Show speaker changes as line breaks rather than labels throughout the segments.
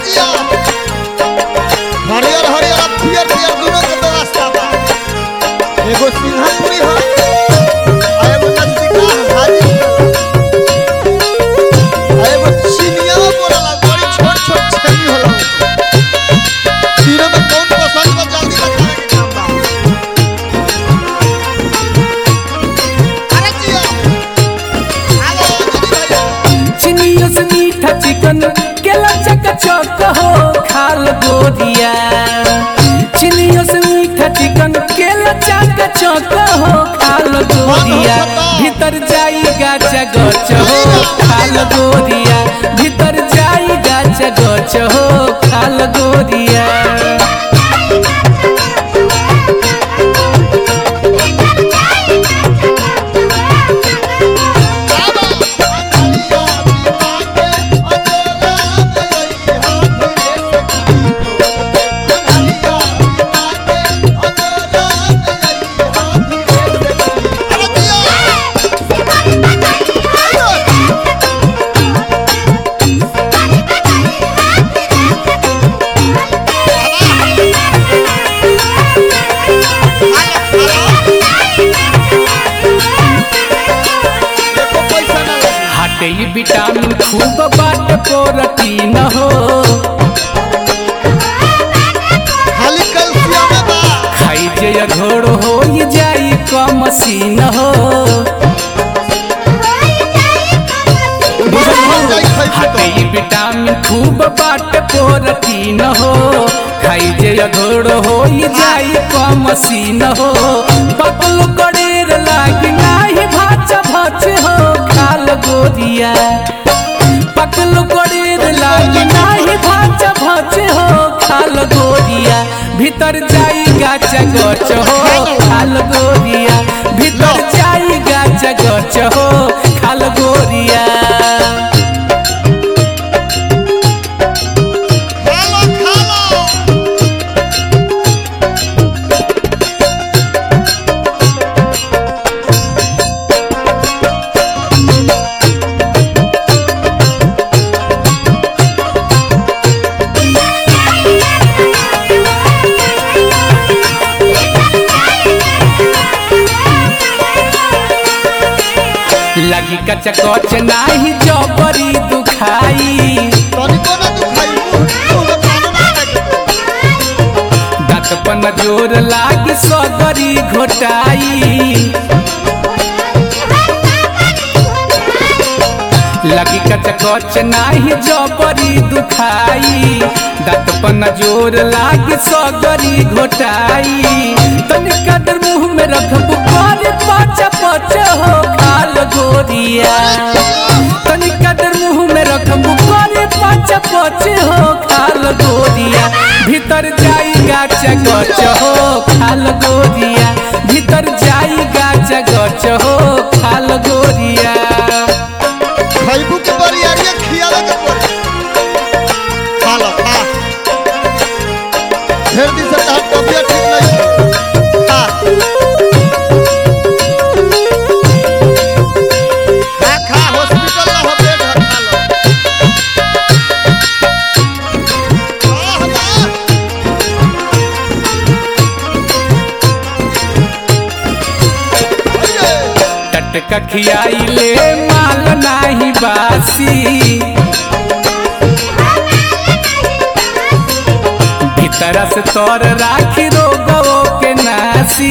जिया हरियर हरियर अब पियर पियर दोनों के व्यवस्था बा एगो सिंहपुरी हो आ एगो नजदीका हाजी आ एगो चिनिया बोलला बड़ी छोट छोट छेनी होला तीनों में कौन पसंद बा जल्दी बतावे के काम बा अरे जिया हेलो दीदी भैया
चिनियों से मीठा चिकन केला चक चौक हो खाल गोरिया चिनियों से मीठा चिकन केला चक चौक हो खाल गोरिया भीतर जाई गाचा गच हो खाल गोरिया भीतर जाई गाचा गच हो खाल गोरिया हटे ई विटामिन खूब बाट प्रोटीन हो
खाली कैल्शियम बा
खाई जे घोड़ हो ई जाई कम सीन हो हटे ई विटामिन खूब बाट प्रोटीन हो खाई जे घोड़ हो ई जाई कम सीन हो पतल कड़ेर लागी नाही भाच भाच हो खाल गोरिया पकल कड़ेर लागी नाही भाच भाच हो खाल गोरिया भीतर जाई गाच गच हो खाल गोरिया भीतर जाई गाच गच हो खाल गोरिया
खालो खालो
लगी कच कच नाही जबरी दुखाई
तनिको ना दुखाई मुंह मुंह में पानी ना लगे
दांत पन जोर लागी सगरी घोटाई लगी कच कच नाही जबरी दुखाई दांत पन जोर लागी सगरी घोटाई तनिका देर मुंह में रखबू करे पच पच हो खाल गोरिया तनिका देर मुंह में रखबू करे पच पच हो खाल गोरिया भीतर जाई गाच गच हो खाल गोरिया भीतर जाई गाच गच हो खाल गोरिया
खैबू के बरियारिया खियावे के पड़ी खालो खा ढेर दिन से तहार तबियत ठीक नहीं खा खा खा हॉस्पिटल ना हो बेड है खा लो वाह वाह अरे
टटका खियाई ले माल नाही बासी भीतर से तोर राखी रोगो के नासी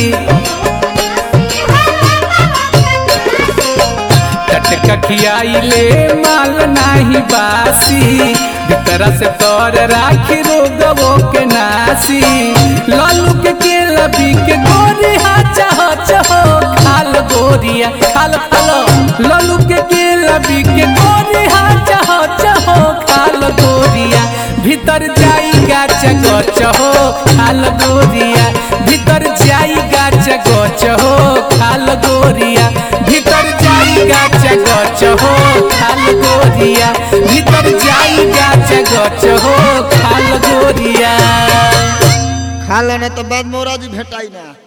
टटका खियाई ले माल नाही बासी भीतर से तोर राखी रोगो के नासी लालू के केला बी के गोरी हाचा हाचा हो खाल गोरिया खाल खालो लालू के केला बी के गोरी हाचा हाचा हो खाल गोरिया भीतर जाई गाच गच हो खाल गोरिया भीतर जाई गाच गच हो खाल गोरिया भीतर जाई गाच गच हो खाल गोरिया भीतर जाई गाच गच हो खाल गोरिया
खा लेने तो बाद मोरा जी भेटाई ना